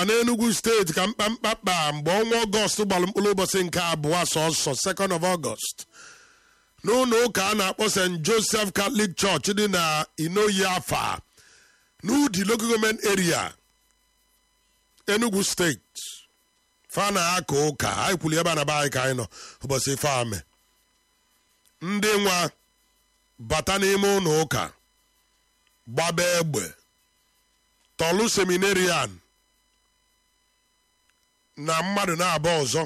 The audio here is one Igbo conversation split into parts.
n'Enugu steeti ka mkpamkpa kpaa mgbe ọnwa ọgọst gbara mkpụrụ ụbọchị nke abụọ sọsọ 2nd of August n'ụlọ ụka a na-akpọ St. Joseph Catholic Church dị na Inoyi Afa n'Udi Local Government Area Enugu steeti fa na-aka ụka anyị kwuli ebe a na be anyị ka anyị nọ ụbọchị ife ame ndị nwa bata n'ime ụlọ ụka gbaba egbe tọlụ seminarian na mmadụ na-abụ ọzọ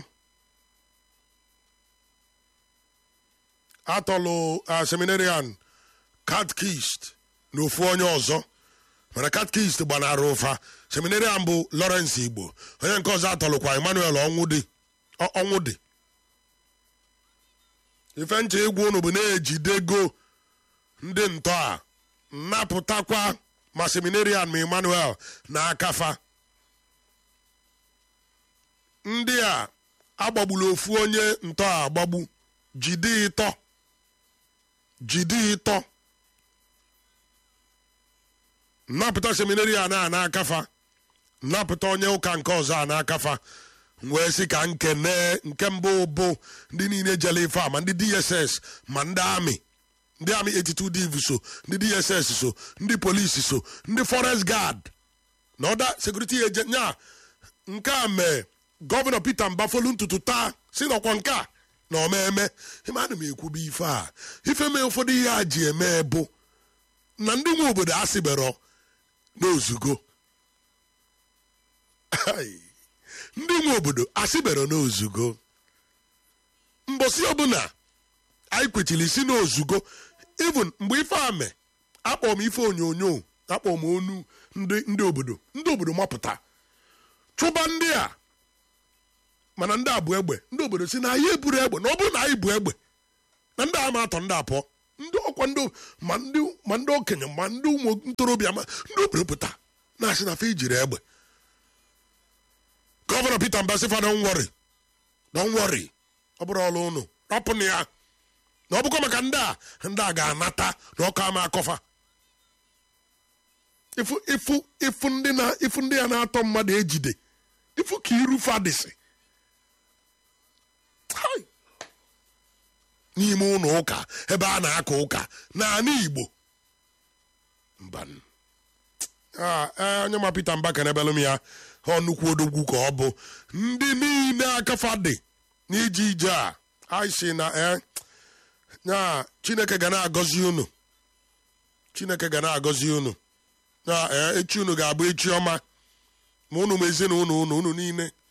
atọlụ seminarian katkist na ofu onye ọzọ mana katkist gbanara ụfa seminarian bụ Lawrence Igbo onye nke ọzọ atọlụkwa Emmanuel ọnwụ dị ife nche egwu unu bụ na-ejidego ndị ntọ a nnapụtakwa ma seminarian ma Emmanuel na akafa ndị a agbagburu ofu onye ntọ a agbagbu jide ịtọ jide ịtọ nnapụta seminarian a na-akafa nnapụta onye ụka nke ọzọ a na-akafa wee sị ka nkene nke mbụ bụ ndị niile jere ife a ma ndị DSS ma ndị amị ndị amị 82 div so ndị DSS so ndị polisi so ndị forest guard na ọda sekuriti agent nya nke a mee gọvanọ Peter Mbafolu ntutu taa si nọkwa nke a na omeme ịmanụ m ekwube ife a ife mee ụfọdụ ihe a ji eme bụ na ndị nwe obodo asịbero n'ozugo ndị nwe obodo asịbero n'ozugo mbọsị ọbụla anyị kwechiri isi n'ozugo even mgbe ife a mee akpọ m ife onyonyo akpọ m onu ndị obodo ndị obodo mapụta chụba ndị a mana ndị a bụ egbe ndị obodo si na anyị eburu egbe na ọ bụrụ na anyị bụ egbe na ndị a ma atọ ndị apụọ ndị ọkwa ndị ma ndị okenye ma ndị ụmụ ntorobịa ma ndị obodo pụta na-asị na fe ijiri egbe gọvanọ Peter Mbasifa don worry don worry ọ bụrụ ọrụ ụnụ rapụnụ ya na ọ bụkwa maka ndị a ndị a ga-anata na ọkụ ama akọfa ifu ifu ifu ndị na ifu ndị ya na-atọ mmadụ ejide ifu ka iru fadịsị n'ime ụlọ ụka ebe a na-aka ụka naanị Igbo mba onye ma Peter Mbaka n'ebelụ m ya ọ nnukwu odogwu ka ọ bụ ndị niile akafa dị n'ije ije a aisi na ya Chineke ga na-agọzi unu Chineke ga na-agọzi unu na echi unu ga-abụ echi ọma ma unu ma ezinụlọ unu unu niile